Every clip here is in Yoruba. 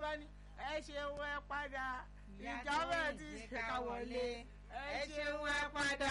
bá ní ẹ ṣeun ẹ padà Ìyá ìjọba tó ti ìjẹ́ ṣe ká ká wọlé wọlé. ẹ ṣeun ẹ padà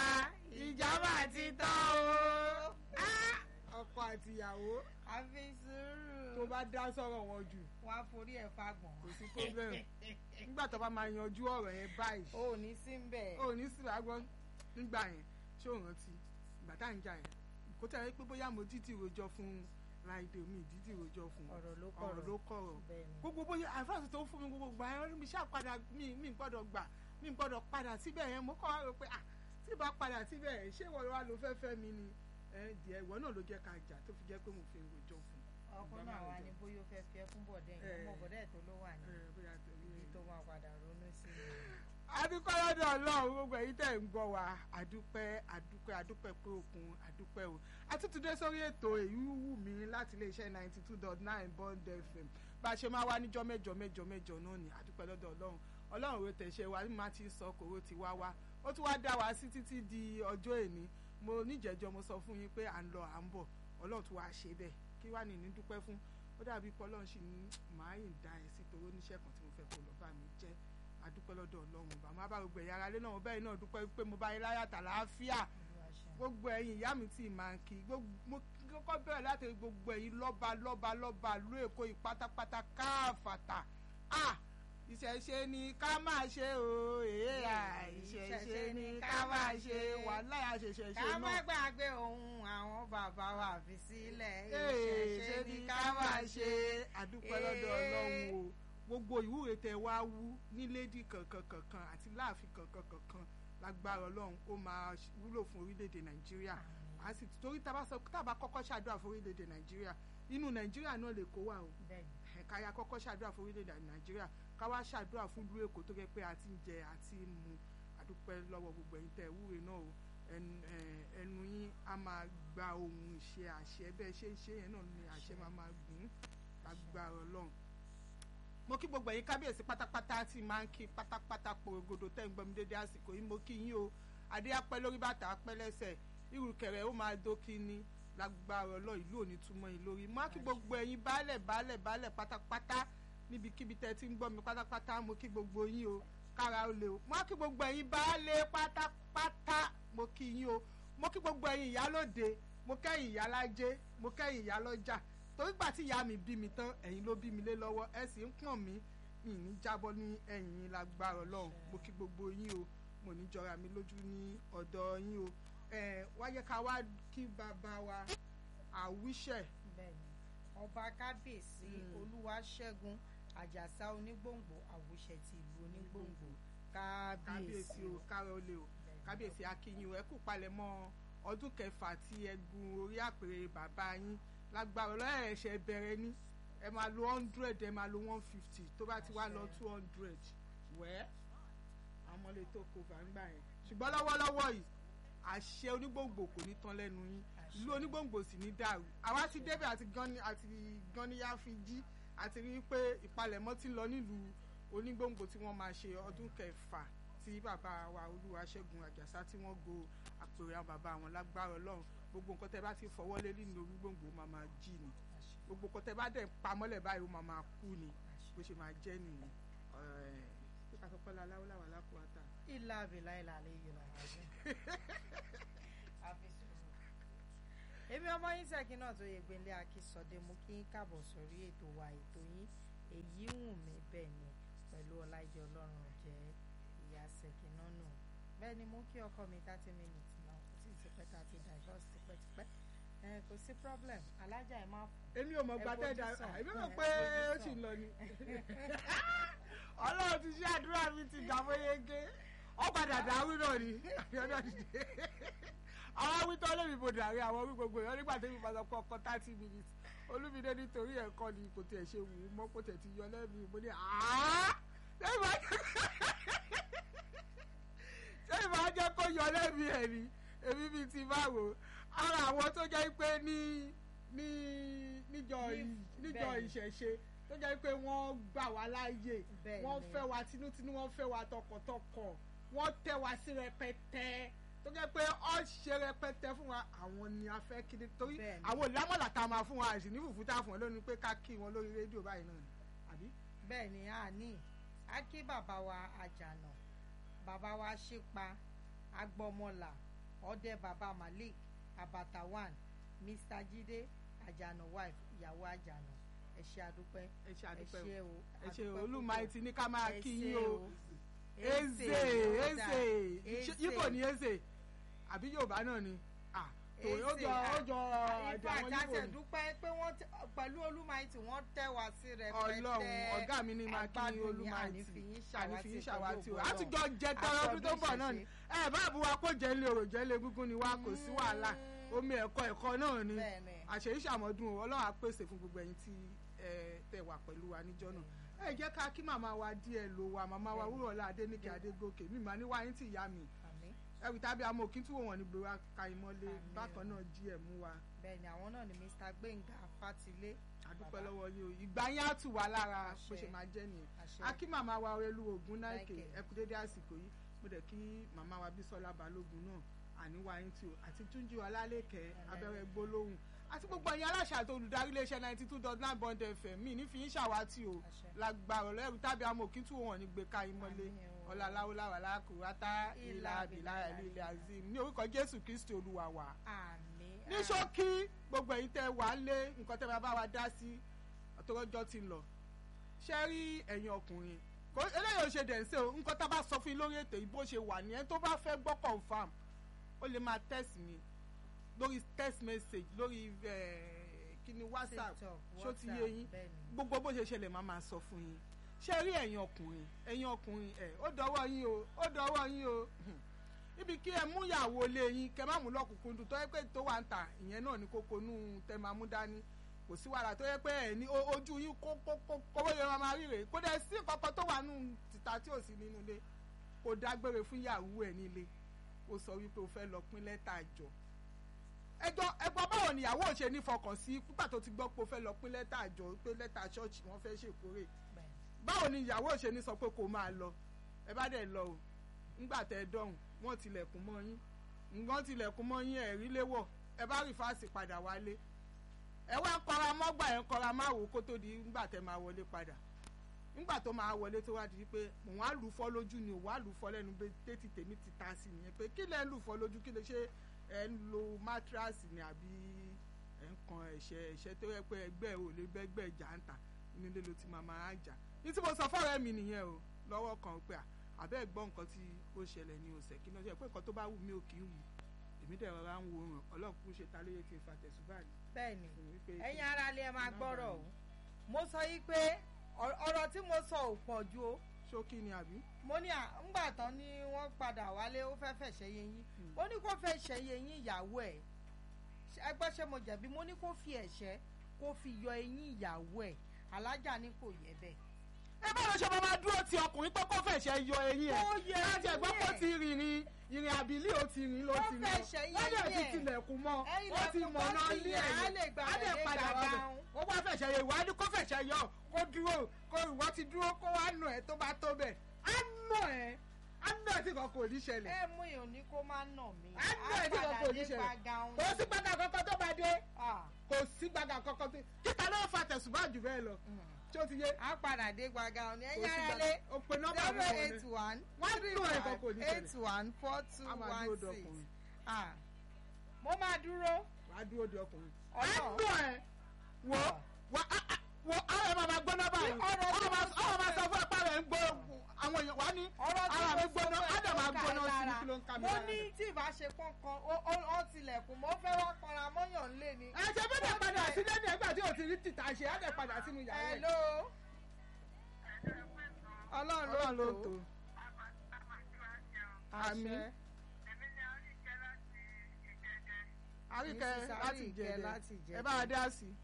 ìjọba ti tán o. Ah! ọkọ àti ìyàwó àfi sùúrù. tó bá dá sọ̀rọ̀ wọn jù wá forí ẹ̀ fagbọ̀n. kò sí problem nígbà tó bá máa yanjú ọ̀rọ̀ yẹn báyìí o ò ní sí ń bẹ̀. ó ní sí àgbọn nígbà yẹn ṣé ò rántí ìgbà tá à ń jà yẹn kó tẹ̀lé pé bóyá mo títí rojọ́ fún láìdè mi ìdítì rojọ́ fún ọ̀rọ̀ ló ọ̀rọ̀ kọ̀rọ̀. ló kọ̀rọ̀ bẹ́ẹ̀ni. gbogbo bóyá àfáàsì tó ń fún mi gbogbo gbà yẹn mi ṣáà padà mi mi gbọ́dọ̀ gbà mi gbọ́dọ̀ padà síbẹ̀ yẹn mo kọ́ wá rò pé ah tí ìbá padà síbẹ̀ yẹn ṣé ìwọ wa ló fẹ́ fẹ́ mi ni ẹ díẹ̀ ìwọ náà ló jẹ́ ká jà tó fi jẹ́ pé mo fi ń rojọ́ fún ọkùnrin náà wà ní bóyá ó fẹ́ fi ẹ́ fún bọ̀dẹ́ yẹn Eh. ọmọ bọ̀dẹ́ ẹ̀ tó ló wà ní ẹ bóyá torí ibi ẹ. tó máa padà ronú sí i. adúpẹ́ lọ́dọ̀ ọlọ́run gbogbo èyí tẹ̀ ń gbọ́ wa adúpẹ́ adúpẹ́ adúpẹ́ pé òkun adúpẹ́ o àtútúndé sórí ètò èyí wù mí láti iléeṣẹ́ ninety two dot nine bond fm bá a ṣe máa wá níjọ́ mẹ́jọ mẹ́jọ mẹ́jọ náà ni adúpẹ́ lọ́dọ̀ ọlọ́run ọlọ́run ò tẹ̀sẹ̀ wa má ti sọ kòró ti wá wá ó tún wá dá wa sí títí di ọjọ́ èní mo níjẹ̀jọ́ mo sọ fún yín pé à ń lọ à ń bọ̀ ọlọ́run tún wá ṣe bẹ́ẹ̀ kí wá ní ní dúpẹ́ fún ó dàbí pé ọlọ́run sì ní màá yìn dá ẹ sí torí oníṣẹ́ kan tí mo fẹ́ kó lọ bá mi jẹ́ adúpẹ́ lọ́dọ̀ ọlọ́run bàmá bá gbogbo ẹ̀yà ara lé náà bẹ́ẹ̀ náà dúpẹ́ pé mo bá yín láyà tà láàfíà Olúwa ṣeun. gbogbo ẹ̀yin ìyá mi tí máa ń kí gbogbo- mo kọ́kọ́ bẹ̀rẹ̀ láti rí gbogbo ẹ̀yin lọ́ba lọ́ba lọ́ba ló èkó yìí pátápátá káàfàtà à ìṣẹ̀ṣe ni ká máa ṣe o èé à ìṣẹ̀ṣe ni ká máa ṣe wàhálà àṣẹṣẹ̀ ṣe ká má náà gbàgbé ohun àwọn bàbá wa fi sílẹ̀ ee ṣe ni ká máa ṣe àdúpẹ́ lọ́dọ̀ ọlọ́run o gbogbo ìwúre tẹ wá wú ní lédì kankan kankan àti láàfin kankan kankan lágbára ọlọ́run ó máa wúlò fún orílẹ̀-èdè nàìjíríà a sì torí tá a bá sọ tá a bá kọ́kọ́ ṣàdúrà fún orílẹ̀-èdè nàìjíríà inú nàìjíríà náà lè kó wà o bẹ́ẹ̀ni ẹ̀ka ya kọ́kọ́ ṣàdúrà fún orílẹ̀-èdè nàìjíríà ká wá ṣàdúrà fún ìlú èkó tó gẹ́ pé a ti ń jẹ àti ń mu àdúpẹ́ lọ́wọ́ gbogbo ẹ̀yin tẹ̀ wúre náà o ẹnu ẹ̀, ẹnu yín á máa gba ohun ìṣe àṣẹ bẹ́ẹ̀ ṣe ń ṣe yẹn náà ni àṣẹ máa máa gùn lágbára ọlọ́run mo kí gbogbo ẹ̀yin kábíyèsí pátápátá tí máa ń kí pátápátá porogodo tẹ́ ń gbọ́ mi dédé àsìkò yìí mo kí yín o adé apẹ́ lórí bàtà apẹ́ lẹ́sẹ̀ ìrùkẹ̀rẹ̀ ó máa dókí ní lágbára ọlọ́run ìlú òní túmọ̀ yín lórí mo á kí gbogbo ẹ̀yin baálẹ̀ baálẹ̀ baálẹ̀ pátápátá níbikíbi tẹ́ ti ń gbọ́ mi pátápátá mo kí gbogbo yín o kára ó le o mo á kí gbogbo ẹ̀yin baálẹ̀ pátápátá mo kí yín o mo kí gbogbo ẹ̀yin ìyálóde mo kẹ́yìn ìyálájé mo kẹ́yìn ìyálọ́jà torí gbà tí ìyá mi bí mi tán ẹ̀yin ló bí mi lé lọ́wọ́ ẹ sì ń pọ̀n mí mi ní jábọ́ ní ẹ̀yìn yín lágbára ọlọ́run mo kí gbogbo yín o mo ní jọra mi lójú ní ọ̀dọ̀ yín o ẹ wáyé ká wá kí bàbá wa àwíṣẹ bẹ́ẹ̀ni ọba kábíyèsí Mm. olúwaṣẹ́gun àjàsá onígbòǹgbò àwòṣẹ ti ìlú onígbòǹgbò kábíyèsí kábíyèsí o kárọ̀ lè o kábíyèsí akínyìn o ẹ kú palẹ̀mọ́ ọdún kẹfà tí ẹ gun orí àpèrè bàbá yín lágbára ọlọ́run ẹ̀ṣẹ̀ bẹ̀rẹ̀ ní ẹ máa lo hundred ẹ máa lo one fifty tó bá ti wá lọ two hundred wẹ́ẹ́ àwọn ọmọ lè tó kó gbàǹgbà yẹn ṣùgbọ́n lọ́wọ́lọ́wọ́ yìí àṣẹ onígbòǹgbò kò ní tán lẹ́nu yín ìlú onígbòǹgbò sì ní dàrú àwa ti débẹ̀ àti gan àti ganníyá fi jí àti rí i pé ìpalẹ̀mọ́ ti lọ nílùú onígbòǹgbò tí wọ́n máa ṣe ọdún kẹfà tí bàbá wa olúwaṣẹ́gun àjàsá tí wọ́n go àpèrè àwọn bàbá wọn lágbára ọlọ́run gbogbo nǹkan tẹ́ bá ti fọwọ́ lé nínú onígbòǹgbò máa máa jí ni gbogbo nǹkan tẹ́ bá dẹ̀ pamọ́lẹ̀ báyìí ó máa máa kú ni bó ṣe máa jẹ́ nìyẹn Ẹ̀, ṣé ká sọ pé láláwó làwà lápòátà ilà abìlà ilà àlẹ yìí là wájú àfi sùúrù. èmi ọmọ yín sẹ́kì náà tó yẹ gbélé akínsọdé mú kí n káàbọ̀ sórí ètò wa ètò yín èyí wù mí bẹ́ẹ̀ ni pẹ̀lú ọláìdé ọlọ́run jẹ́ ìyá sẹ́kì náà nù bẹ́ẹ̀ ni mú kí ọkọ mi thirty minutes náà kò sì ti pẹ́ tá a ti divorce tipẹ́tipẹ́ ẹ kò sí problem alájà ẹ má fún èmi ò mọ̀ gba Ẹ tẹ́ da fojú sàn. èmi mọ̀ Ẹ pé fojú ó sàn. sì ń lọ ni ọlọ́run ti ṣe àdúrà mi ti gbà fóyege ó padà dàrú náà ni àbíọ́dọ̀ dìde àwọn awítọ́ lèmi mo dàrí àwọn wí gbogbo èèyàn nígbà tẹ́mi máa sọ pé ọkọ thirty minutes olúmídé nítorí ẹ̀kọ́ ni kò tiẹ̀ ṣe wù ú mọ́ kò tẹ̀ ti yọ lẹ́nu mo ní àá sẹ́yìn máa jẹ́ sẹ́yìn máa jẹ́ kó yọ lẹ́nu ẹ̀ ni èmi bíi ti báwo ara àwọn tó jẹ́ pé ní ní níjọ ì- níjọ bẹ́ẹ̀ni. ìṣẹ̀ṣe tó jẹ́ pé wọ́n gbà wá láàyè Bẹ́ẹ̀ni. wọ́n fẹ́ wa tinútinú wọ́n fẹ́ wa tọkàntọkàn wọ́n tẹ́ wa sí rẹpẹtẹ tó jẹ́ pé ọ́ ṣe rẹpẹtẹ fún wa àwọn ni a fẹ́ kí ni torí Bẹ́ẹ̀ni. àwọn ìlámọ̀lá tá a máa fún wa àìsí ní fùfú tá a fún wọn lónìí pé ká kí wọn lórí rédíò báyìí náà ni àbí bẹ́ẹ̀ ni a ní a kí bàbá wa àjànà bàbá wa ṣípa agbọmọlà ọdẹ bàbá malik abata one mr jide àjànà wife ìyàwó àjànà ẹ ṣé àdúpẹ́ ẹ ṣe àdúpẹ́ ẹ ṣé o o ẹ ṣe àdúpẹ́ olùmọ̀ẹ́ ti ní ká máa ẹ kí ṣé yín o eze ó dà, eze ibo ni eze àbí yorùbá náà ni ah tòun ó jọ ó jọ èdè ìfọ àwọn àtàtẹ̀ yíbo ni dúpẹ́ pé wọ́n tẹ- pẹ̀lú olúmọ̀ẹ́ tí wọ́n tẹ́ wá sí rẹpẹtẹ ọlọ́run ọ̀gá mi ní máa kí agbádùn yín, olùmọ̀ẹ́ àní ti fi yín àní fi yín ṣàwátì o pẹ̀lú ògo àtijọ́ jẹ tọrọ ọdún tó ń bọ̀ náà ni ẹ bá bu wa kó jẹ́ ilé orò jẹ́ ilé gúngún ni wa kò sí wàhálà omi ẹ̀kọ́ ẹ̀kọ́ náà ni bẹ́ẹ̀ ni àṣeyí ṣàmọ́dún o ọlọ́run á pèsè fún gbogbo ẹ̀yin tí ẹ tẹ wà pẹ̀lú wa níjọ́ náà ẹ jẹ́ ká kí màmá wa díẹ̀ lò wá màmá wa wúrọ̀lá adéníkẹ́ adégòkè mi màá ní wáyé tí ìyá mi àmín ẹrù tàbí amọ̀ kí n túwọ̀ wọn ní gbé wa ka ìmọ̀lé Àmín. bákan náà jí ẹ̀ mú wa bẹ́ẹ̀ ni àwọn náà ni mr gbẹ̀ngà fatilé àdúpẹ́ Bàbá. lọ́wọ́ yìí o ìgbà yín á tù wá lára Àṣẹ. bó ṣe máa jẹ́ nìyẹn àṣẹ a kí màmá wa olú ogun náìkè Náìkè. ẹ kú dédé àsìkò yìí mo dẹ̀ kí màmá wa bísọ́lá balógun náà àníwá yín tí o àti túnjí ọlálẹ́kẹ́ abẹ́rẹ́ gbólóhùn àti gbogbo ẹ̀yin aláṣà àti olùdarí iléeṣẹ́ ninety two dot nine bond fm mi ní fi yín ṣàwátì o àṣẹ lágbára ọlọ́run tàbí amọ̀ kí n tún wọn ní gbé ká yín mọ́lé Àmín o. ọláláwọláwà lákùrátá Ìlà ìlà àbílà àbílà ẹ̀lí ilẹ̀ azim ní orúkọ jésù kristi olúwa wa àmín ní ṣókí gbogbo ẹ̀yin tẹ́ wà á lé nǹkan tẹ́ bá bá wa dá sí àtọwọ́jọ́ ti ń lọ ṣe rí ẹ̀yin ọkùnrin kò eléyìí ò ṣe dẹ̀nsẹ̀ o nǹkan tá a bá sọ fún yín lórí ètò yìí bó ṣe wà ní ẹni tó bá fẹ́ gbọ́ confam ó lè máa text mi lórí text message lórí eh, kíni whatsapp ṣó ti yé yín gbogbo bó ṣe ṣẹlẹ̀ máa máa sọ fún yín ṣe rí ẹ̀yin ọkùnrin ẹ̀yin ọkùnrin ẹ̀ ó dọwọ́ yín o ó dọwọ́ yín o ibi kí ẹ mú ìyàwó lé yín kẹ má mú lọ́kùnkúndùn tó yẹ pé tó wà ń tà ìyẹn náà ní kókó nú tẹ máa mú dání kò sí wàhálà tó yẹ pé ẹ ní o- ojú yín kó kó kó kówó yẹn máa máa ríre kó dẹ̀ sí kankan tó wà nù tìta tí ò sí nínú ilé kò dágbére fún ìyàwó ẹ̀ nílé ó sọ wípé o fẹ́ lọ pín lẹ́tà àjọ ẹjọ́ ẹgbọ́n báwo ni ìyàwó ò ṣe ní fọkàn sí pípa tó ti gbọ́ pé o fẹ́ lọ pín lẹ́tà àjọ pé lẹ́tà ṣọ́ọ̀ṣì wọ́n fẹ́ ṣèkórè báwo ni ìyàwó ò ṣe ní sọ pé kó máa lọ ẹ bá dẹ̀ lọ o ńgbà tẹ ẹ dọ̀hùn wọ́n tilẹ̀kùn mọ́ yín nǹkan tilẹ̀kùn mọ́ yín ẹ̀rí léwọ̀ ẹ bá rí fáàsì padà wálé ẹ wá kọra mọ́gbà ẹ̀ kọra má wò kó tó di ńgbà tẹ máa wọlé padà ńgbà tó máa wọlé tó wá di pé mò ń wá lù fọ́ lójú ni ò wá lù fọ́ lẹ́nu pé tètè tèmi ti ta sí nìyẹn pé kí lẹ́ ń lù fọ́ lójú kí lè ṣe ẹ̀ ń lo mátíráàsì ni àbí ẹ̀ ń kan ẹ̀ṣẹ̀ ẹ̀ṣẹ̀ tó yẹ pé ẹgbẹ́ ò lè bẹ́gbẹ́ jà ń tà inú ilé ló ti máa máa jà ní tí mo sọ fọ́ọ̀rẹ́ mi nìyẹn o lọ́wọ́ kan pé à àbẹ́ gbọ́ nǹkan tí ó ṣẹlẹ̀ ní ọ̀sẹ̀ kí ló ṣe pé nǹkan tó bá wù mí ò kì í wù èmi dẹ̀ rọra ń wo ràn ọlọ́run kún ṣe ta lóye tí n fa tẹ̀sùbà ni. bẹ́ẹ̀ni wípé ẹ̀yin ara lè máa gbọ́rọ̀ o mo sọ yí pé ọ̀rọ̀ ọ̀rọ̀ tí mo sọ ò pọ̀ ju o ṣókí ni àbí. mo ní à ńgbà tán ni wọ́n padà wálé ó fẹ́ fẹ́ ṣẹ́yẹ yín mo ní kó fẹ́ ṣẹ́yẹ yín ìyàwó ẹ̀ ẹgbẹ́ ṣé mo jẹ̀bi mo ní kó fi ẹ̀ṣẹ́ kó fi yọ eyín ìyàwó ẹ̀ alájà ní kò yẹ bẹ́ẹ̀. ẹ bá lọ ṣe máa máa dúró ti ọkùnrin pé kó fẹ̀ṣẹ̀ yọ eyín ẹ̀ Ó yẹ láti ẹ̀gbọ́n eyín kó ẹ̀. ti rìnrìn ìrìn àbílí ó ti rìn ló Ó ti rìn fẹ̀ṣẹ̀ yọ wọ́n dẹ̀ eyín ti ẹ̀. tilẹ̀kùn mọ́ Ẹ̀yin ó ti lẹ̀kùn mọ̀ tó náà ti lé yẹ, á lè ẹ̀ gbà á dẹ̀ lé padà wá gbàgbà bẹ̀ òun. ó wá fẹ̀ṣẹ̀ yọ ìwà ni kó fẹ̀ṣẹ̀ yọ kó dúró kó ìwọ ti dúró kó wá nù ẹ̀ tó bá tó bẹ̀ á nù ẹ̀ á nù ẹ̀ tí kan kò ní ṣẹlẹ̀ ẹ mú ìhùn ní kó má nà mí á nù ẹ̀ tí kan kò ní ṣẹlẹ̀ kò sí gbàgà kankan tó bá dé kò sí gbàgà kankan tó kíta ló fa tẹ̀sùbá jù bẹ́ẹ̀ lọ tí ó ti yé a padà dé gbàgà òní kò ẹ̀yin sí ara gbàgà lé ó pe nọ́mbà mi zero wọlé eight one wọ́n three nù ẹ̀ kan five kò ní eight ṣẹlẹ̀ one four two a máa one dúró de six ọkùnrin ah mo máa dúró wà á dúró de ọkùnrin. Ọ̀nà. á nù ẹ̀ wò wò á- á- wò àwọn ẹ̀ máa máa gbóná báyìí ọ̀rọ̀ tí ọ̀rọ̀ máa mo sọ ọ̀rọ̀ máa fún sọ fún ẹ̀pá rẹ̀ ń gbó àwọn èèyàn wá ní ọ̀rọ̀ tí ara mi mo gbóná sọ á dẹ̀ máa fún ẹ̀ gbóná ló sí ká ní ẹ kí ló ń ká mi mo lára. ní tí ìbáṣepọ̀ kan ó- ó ó tilẹ̀kùn mo fẹ́ wá kanra mọ́yàn lé ni. ẹ ṣe bí dẹ̀ padà sílé ní ẹgbà tí ò ti rí tìta ṣe á dẹ̀ padà sínú yàrá ẹ̀. hello ọlọ́run ọlọ́run ló ló tó tó Àmín. àṣẹ àríkẹ́ Mrs. láti Àríkẹ́ jẹ láti ẹ Jẹ̀dẹ̀. bá a dá sí i.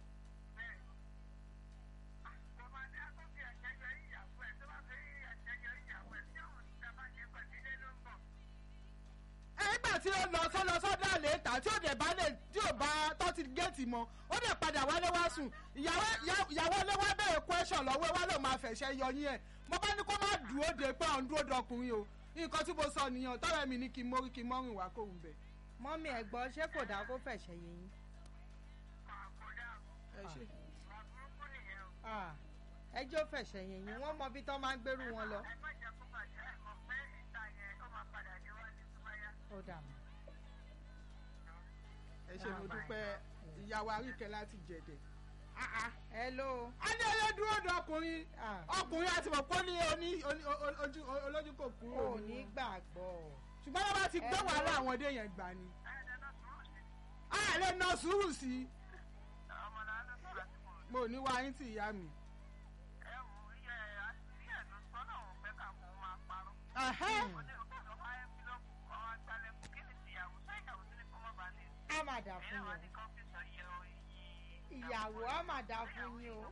ẹ nígbà tí ó lọ sọ́lọ sọ́dọ̀ àléétà tí ó dẹ̀ bá lè tí ò bá tọ́tí géètì mọ́ ó dẹ̀ padà wálé wá sùn ìyàwó ìyàwó ilé wa bẹ̀rẹ̀ question lọ́wọ́ ẹ wá ló máa fẹ̀ṣẹ̀ yọ yín ẹ̀ mo bá ní kó má dúró de pé òun dúró dọkùnrin o nǹkan tí mo sọ nìyẹn tọ́rọ̀ mi ní kí n mórí kí n mọ́rìn wá kóhun bẹ̀. mọ́mí ẹ̀gbọ́n ṣé kò dáa kó fẹ̀ṣẹ̀ yé yín. ẹ ṣe Ah, ẹjọ́ fẹ̀sẹ̀ yẹn yín wọ́n mọ bí tán máa ń gbérù wọn lọ. ẹ má jẹ́ kó bàjẹ́ ẹ mọ̀ pé ìta yẹn ó máa padà níwájú tó bá yá. ó dà mọ́. ẹ ṣe mo dúpẹ́ ìyàwó àríkẹ́ láti jẹ̀dẹ̀. hello. a ní ẹlẹ́dúró ọ̀dọ̀ ọkùnrin Ah. ọkùnrin àti mọ̀ pé ó ní oní oní- o- ojú olójú kò kúrò ò ní ní wọn. gbàgbọ́. ṣùgbọ́n wọ́n bá ti gbé Ẹ wàhálà lọ. àwọn ọdẹ yẹn gbà ni. ẹ ẹ lọ sùúrù sí a lè na sùúrù sí i ọmọ náà ló sọ̀rọ̀ sí mò ń mo ní wá yín tí ìyá mi. ẹ wò ó yẹ àṣírí ẹ̀ ló sọ náà ò fẹ́ ká kó máa parọ́. Ẹ̀hẹ́. ó ní òkú ló máa ń fi lọ́kùn kọ́ wá gbálẹ̀ kù kí ni tìyàwó sọ ìyàwó sí ni kó má bàa ní. á máa dà ẹ̀yẹ́ fún wa yín. ní kọ́fíìsì yẹ o yí. ìyàwó á máa dà fún yín o.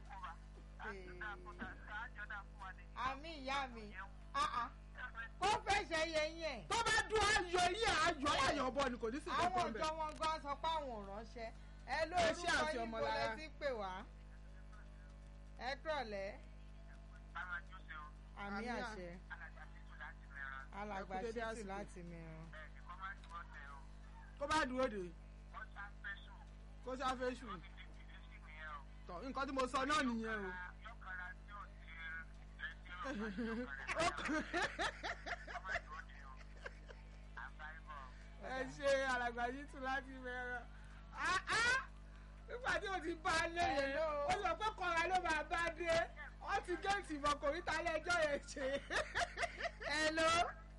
àmì ìyá mi Ah, ah. kó fẹ̀sẹ̀ yẹn yẹn. tó bá dún ayọ̀ yín àjọ ayọ̀ bọ̀ ni kò ní sí àwọn kankan ọjọ́ bẹ̀. wọn gan sọ pé àwọn ò ránṣẹ́ ẹ ló Ẹ ṣé orúkọ àti yín ọmọ bọ́lẹ̀ lára. tí pè wá ẹ kúrọ̀lẹ́ àmì Àmì à- àṣẹ alàgbà Ẹ kú dédé títù àsìkò. láti mìíràn. kó bá dúró dè kó sáfẹ́ ṣù. tọ̀ nǹkan tí mo sọ náà nìyẹn o. ẹ ṣe alàgbà yìí tún láti mẹ́ràn. nígbà tí o ti bá a lé yẹn Hello. ó sọ pé kọ́ra ló máa bá dé wọ́n ti géètì ìbọn kò rí talẹ́ ẹjọ́ yẹn ṣe. hello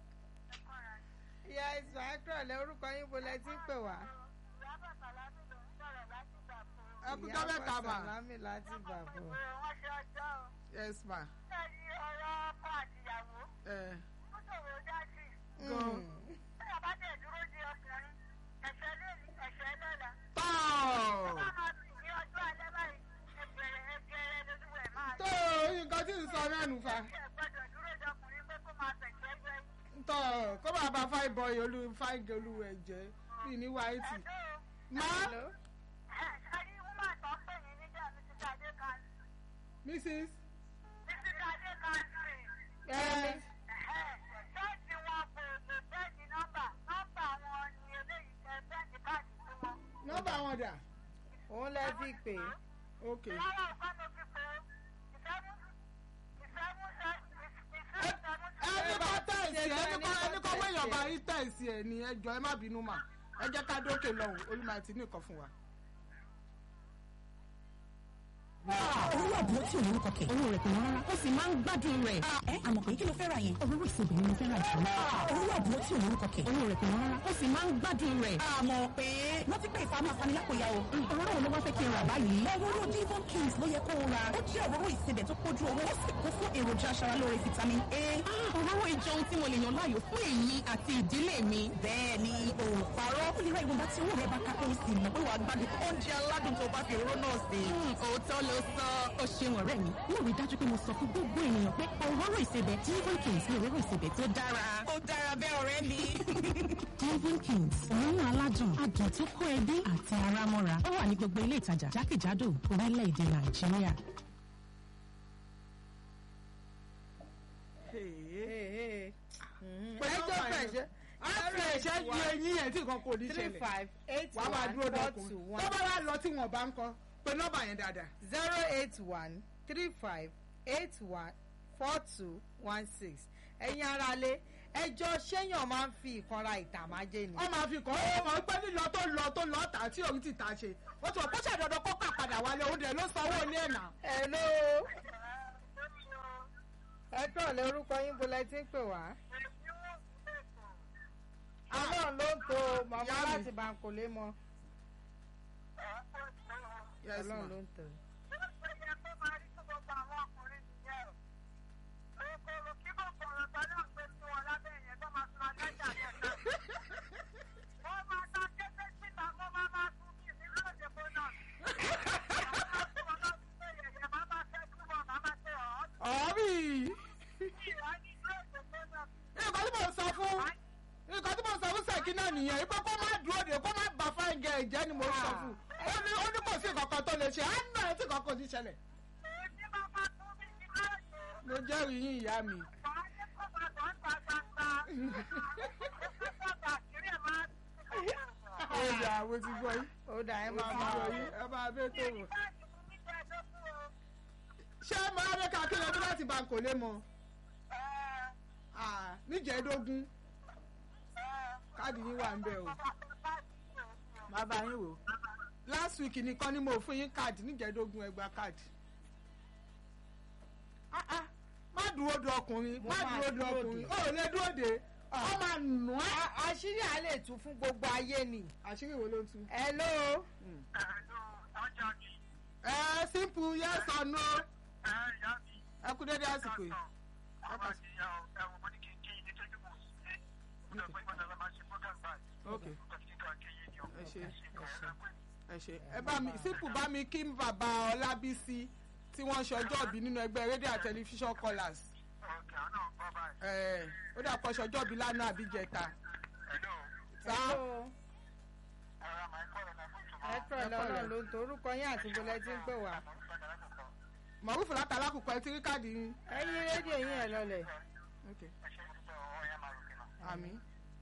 ìyá ìsàn ẹ kúrọ̀lẹ́ orúkọ yín bọ́lẹ̀ tí pè wá. ẹ kú jọ́ mẹ́ta mà. sàlámì láti bàbọ̀. wọ́n ṣe ọjọ́ o. yes ma. Bẹ́ẹ̀ni ọ̀rọ̀ ọkọ àtìyàwó ẹ ó ṣòro dá sí. gan. Bí ọba dẹ̀ dúró di ọkùnrin, ẹ̀ṣẹ̀ lónìí, ẹ̀ṣẹ̀ lọ́la. tọ́ Bá máa fi ní ọjọ́ alẹ́ báyìí, ẹgbẹ̀rẹ̀ ẹgbẹ̀rẹ̀ lójú ẹ̀ máa tó nǹkan tí ń sọ náà nù fa. ṣe gbọ́dọ̀ dúró di ọkùnrin pé kó máa fẹ̀gbẹ́ gbẹ́. tọ́ kó máa bá fáì bọ́ọ̀yì olú fáì gẹ̀lú ẹ̀ jẹ́ bí ní wáìtì. Ẹ̀dọ́ má hello ẹ̀ ṣárí wúmà tó ń pè ní níjà Mrs. Adé kan. mrs. Mrs. Adé kan sí. ẹ Ṣọ́ọ̀ṣì wọn kò lè bẹ́ẹ̀ni nọ́mbà. Nọ́mbà wọn ni eléyìí tẹ bẹ́ẹ̀ni káàdì sí wọn. nọ́mbà wọn dà. òun lẹ fi pè é. ok. Lára ọ̀kan ló fi pé ìfẹ́mú ìfẹ́mú ìfẹ́mú ẹni kọ́ tẹ̀sí ẹni kọ́ ẹni kọ́ wéèyàn bá rí tẹ̀sí ẹ̀ ní ẹjọ́ ẹ má bínú mà ẹ jẹ́ ká dókè lọ́hùn olúmọ àti ní nǹkan fún wa. owó àbúrò tí òun kọkẹ owó rẹ̀ kò rárá ó sì máa ń gbádùn rẹ̀ ẹ àmọ́ pé kí ló fẹ́ ra yẹn òróró ìsebì ni mo fẹ́ ra jù owó àbúrò tí òun kọkẹ owó rẹ̀ kò rárá ó sì máa ń gbádùn rẹ̀ àmọ́ pé wọ́n ti pé ìfamọ́ afanilákòyà o òróró wo ló wá fẹ́ kí n rà báyìí òróró divon kings ló yẹ kó o ra ó jẹ́ òróró ìsebẹ̀ tó kójú owó ó sì kún fún èròjà aṣaralóore vitamin a òróró ìjọun tí mo lè yàn láàyò fún èyí àti ìdílé mi bẹ́ẹ̀ ni òòparọ́ ó lè ra ìwọ̀nba tí owó rẹ̀ bá ká kó o sì mọ̀ pé wàá gbádùn oúnjẹ aládùn tó bá fi òróró náà sí. òótọ́ ló sọ ó ṣeun ọ̀rẹ́ mi mo rí dájú pé mo sọ fún gbogbo ènìyàn pé òróró ìsebẹ̀ divon kings ni òróró ìsebẹ̀ tó dára. ó dára bẹ́ẹ̀ ọ̀rẹ́ mi. divon kings òórùn aládùn adùn tó kó ẹbí àti ara mọ́ra ó wà ní gbogbo ilé ìtajà jákèjádò orílẹ̀-èdè nàìjíríà. ẹjọ́ fẹ̀sẹ̀ á fi ẹ̀ṣẹ́ ju eyín ẹ̀ tí nǹkan kò ní three ṣẹlẹ̀ five eight wàá máa one dúró four dọkùn two tó one bá wà lọ tí wọn bá ń kọ pé nọ́mbà yẹn dáadáa. zero eight one three five eight one four two one six ẹ̀yin aráalé ẹjọ́ ṣéyàn máa ń fi ìkanra ìtàmájẹ́ ni. wọ́n máa fi kọ́ ọ́ mọ̀ pé lílọ tó lọ tó lọ tà tí òun ti tà ṣe ó ti wọ́n kó ṣàdọ̀dọ̀ kó kà padà wálé òun dẹ̀ ló sanwó ilé ẹ̀ náà. hello ẹ kúrọ̀lẹ́ orúkọ yín bolẹ̀ tí ń pè wá. ọlọ́run ló ń to màmá Ìyá mi. láti bankole mọ Yes, ọlọ́run ma. ló ń to. ọ̀ọ́bì nǹkan tí mo sọ fún nǹkan tí mo sọ fún sẹ́kì náà nìyẹn ipò kó má dúró de kó má bà fáìn gẹ̀ ẹ̀jẹ̀ ni mo sọ fún ó ní ó ní kò sí kankan tó lè ṣe á nà ẹ́ tí kankan ti ṣẹlẹ̀ mo jẹ́rìí yín ìyá mi. ó yà àwọn ti gbọ́ yín ó dà ẹ ó máa ti bá gbọ́ wa. yín ẹ máa bẹ́ tó wò. ṣé máa bẹ́ ká láti bá kò lè mọ Ah, níjẹ̀ẹ́dógún káàdì yín wà ń bẹ̀ o má bá yín wò last week nìkan ni mo fún yín káàdì níjẹ̀ẹ́dógún ẹ gba káàdì Ah, ah, má dúró de ọkùnrin Mo má máa dúró de dúró ọkùnrin de. ó lè dúró de ọ máa nù ẹ́. A- àṣírí à lè tú fún gbogbo ayé ni. àṣírí wo ló ń tú. hello. ẹ simple yes or no ẹ kú dédé àsìkò yìí. ok ẹ ṣe ẹ ṣe ẹ bá mi simple bá mi kí bàbá ọlábísí tí wọ́n ṣe ọjọ́ ìbí nínú ẹgbẹ́ rédíò and television callers ẹ ó dà pọ̀ ṣe ọjọ́ ìbí lánàá àbíjẹta sá hello. ẹ pẹ̀lú ọlọ́run ló ń to orúkọ yín àti bọ́lẹ̀ tí ń pè wá. mọ̀rúfù látàlákùkọ ẹ ti rí káàdì yín. ẹ yí rédíò yín ẹ lọlẹ̀. ok àmì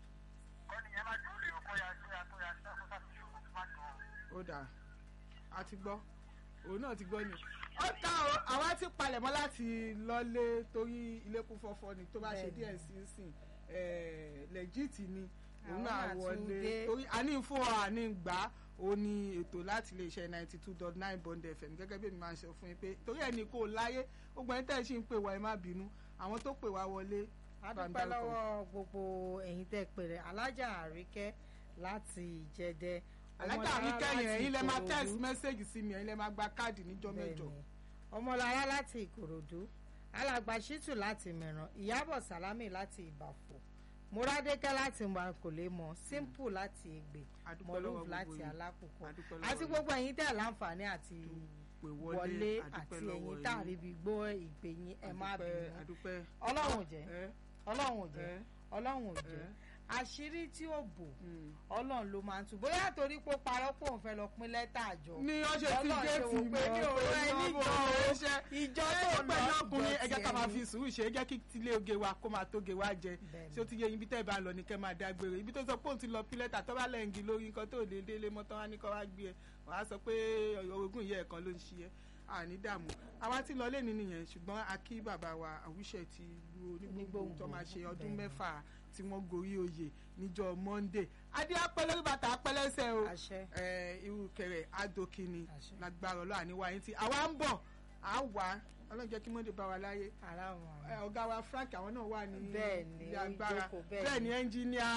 ó dà á ti gbọ́ òun náà ti gbọ́ ni. ó ta o àwa ti palẹ̀mọ́ láti lọ́lé torí ilé kún fọ́fọ́ ni tó bá ṣe Bẹ́ẹ̀ni. díẹ̀ sí sìn lẹ́jìtì ni òun Àwọn náà náà tún wọlé dé. torí àní fún ọ àní gbà á ó ní ètò láti lè ṣe ninety two dot nine bond fm gẹ́gẹ́ bí èmi máa ń sọ fún yín pé torí ẹni kò láyé gbogbo ẹni tẹ́ ẹ ṣì ń pè wá ẹ má bínú àwọn tó pè wá wọlé a bá ń dúpẹ́ dárúkọ. lọ́wọ́ gbogbo ẹ̀yin tẹ́ pè rẹ̀ alájà àríkẹ́ láti ìjẹdẹ. alájà Ọmọlára àríkẹ́ yẹn láti ẹ̀yin lẹ máa Ìkòròdú. text message sí mi ẹ̀yin lẹ máa gba káàdì níjọ́ mẹ́jọ. Bẹ́ẹ̀ni. ọmọlára láti ìkòròdú alàgbà ṣítù láti mẹ̀ràn ìyábọ̀ sálámì láti ìbàfò múradékẹ́ láti mọ̀kòlémọ̀ simple láti ègbè Adúpẹ́ lọ́wọ́ mọ̀lúf gbogbo láti yín. alákòókò Adúpẹ́ lọ́wọ́ àti yín. gbogbo ẹ̀yin tẹ́ láǹfààní àti pè wọlé wọlé àti àdúpẹ́ lọ́wọ́ ẹ̀yin tá yín. àríbi gbọ́ ìpè yín ẹ má Adúpẹ́, bínú adúpẹ́ ọlọ́run ò jẹ́ ẹ ọlọ́run ò jẹ́ ẹ ọlọ́run ò jẹ́ ẹ. àṣírí tí ó bò mm. ọlọ́run ló máa ń tú bóyá torí pé ó parọ́ pé òun fẹ́ lọ pín lẹ́tà àjọ ní ó ṣe ti Ọlọ́run ṣe géètì wò pé mi ò rọ ẹ níjọ o. ìjọ tó ẹ pẹ̀lú lọ ọkùnrin ẹ jẹ́ ká máa tiẹ̀ fi ni. sùúrù ṣe é jẹ́ kí tilé oge wa kó máa tóge wa jẹ Bẹ́ẹ̀ni. ṣé ó ti yẹ ibi tẹ́ ẹ bá lọ ní kẹ́ máa dágbére ibi tó sọ pé òun ti lọ pílẹ́tà tó bá lẹ́ǹgì lórí nǹkan tó lè délé mọ́ tán wá ní kọ́ wá gbé ẹ wàá sọ pé orogún ìyá ẹ̀ kan ló ń ṣe ẹ́ àní dààmú àwa ti lọ lẹ́ni nìyẹn ṣùgbọ́n a kí bàbá wa àwùṣẹ ti lu onígbòǹgbò tó máa ṣe ọdún Bẹ́ẹ̀ni. mẹ́fà tí wọ́n gorí oyè níjọ́ monday adé apẹ́ lórí bàtà apẹ́ lẹ́sẹ̀ o àṣẹ ẹ irú kẹrẹ adokini Àṣẹ. lágbára ọlọ́ àníwá yín tí àwa ń bọ̀ à ń wá ọlọ́run jẹ́ kí mọ́ndé bá wa láyé ara wọn. Ẹ, ọ̀gá wa frank àwọn náà wà ní Bẹ́ẹ̀ni, ilé ó agbára jókòó, bẹ́ẹ̀ni. bẹ́ẹ̀ ni ẹnjìníà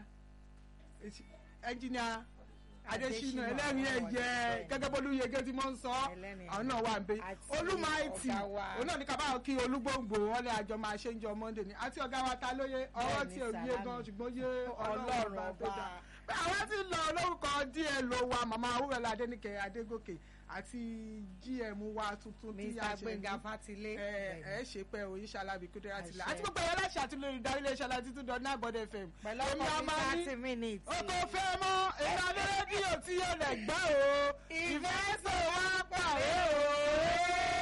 ẹnjìníà adésínà Adésínà, ẹlẹ́rìí ẹ̀yẹ bẹ́ẹ̀ni. gẹ́gẹ́ bólú yege tí mo ń sọ Ẹlẹ́rìí àwọn náà wà ń bẹ Àti olúmáìtì ọ̀gá wa. òun náà ní kábàáyọ kí olúgbòǹgbò wọn lè àjọ máa ṣe ń jọ monday ni àti ọ̀gá wa ta lóye ọwọ́ Bẹ́ẹ̀ni, tí ò yé Sàlámì. gan ṣùgbọ́n yé Ọlọ́run ọlọ́run ọba tó ọba. dáa àwọn ti lọ lórúkọ díẹ̀ ló wa màmá awúrẹ́lá adéníkẹ́ adégòkè àti gm wa tuntun tí a mr ṣe gbẹngà ní fatilé ẹ ẹ ṣe pé oyin ṣalábi kúndé láti là Àṣẹ. àti gbogbo ẹ̀yọ́ láṣà àti lórí ìdarí iléeṣẹ́ láti tún dán náà bọ́dẹ̀ fm. pẹ̀lú Èmi ọkọ̀ a mi máa ní- thirty minutes. o kò fẹ́ mọ́ èmi adé rédíò tí yóò lẹ̀ gbọ́ o ìfẹ́ sọ wá pàrọ̀ o.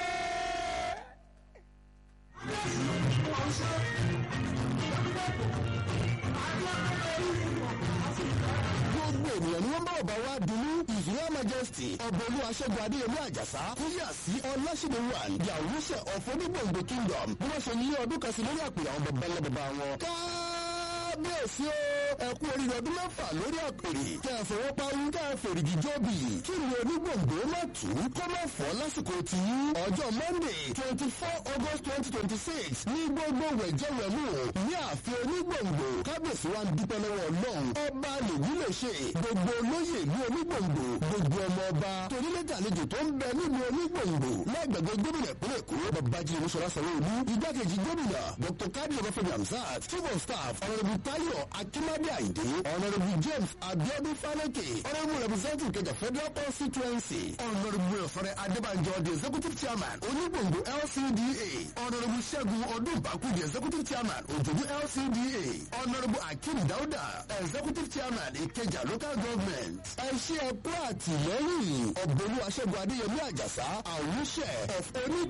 gbogbo ènìyàn ni wọ́n bá ọba wa dunu his royal majesty ọbọ̀lú aṣẹ́gun adéyẹmí àjàsá kúyà sí ọláṣẹ́dẹ̀ one the àwùṣẹ of onígbòǹgbò kingdom bí wọ́n ṣe yí ọdún kan sí lórí àpèrè àwọn bàbá ńlá bàbá wọn. kábíyèsí o ẹ kú oríire ọdún mẹ́fà lórí àpèrè kẹ́ ẹ fọwọ́ parí kẹ́ ẹ fèrègì jọ́bì kí ni onígbòǹgbò má tù ú kó má fọ́ lásìkò tí ọjọ́ monday twenty four august twenty twenty six ní gbogbo wẹ̀jẹ̀wẹ̀mú ní ààfin onígbòǹgbò kábíyèsí wa ń dúpẹ́ lọ́wọ́ ọlọ́run ọba lèyí lè ṣe gbogbo olóyè ní onígbòǹgbò gbogbo ọmọ ọba torílẹ̀dẹ̀ àlejò tó ń bẹ nínú onígbòǹgbò lágbègbè gómìnà ìpínlẹ̀ èkó babájídé olúṣọlá sanwó-olú igbákejì gómìnà dr kadi ọbáfẹ́mi hamzat chief of staff ọ̀nàdìbò tayo akimade ayinde ọ̀nàdìbò james abiodun faleke ọ̀nàdìbò representative kẹjà federal constituency ọ̀nàdìbò ọ̀fẹ́rẹ́ adébànjọ the executive chairman onígbòǹgbò lcda ọ̀nàdìbò ṣẹ́gun ọdúnbàkú the executive chairman òjòjú lcda ọ̀nàdìbò akeem dauda executive chairman ìkẹjà local government ẹ ṣe ẹ̀kọ́ àtìlẹ́yìn ọ̀gbẹ́lú aṣẹ́gun adéyẹmí àjàsá àwùṣẹ of oní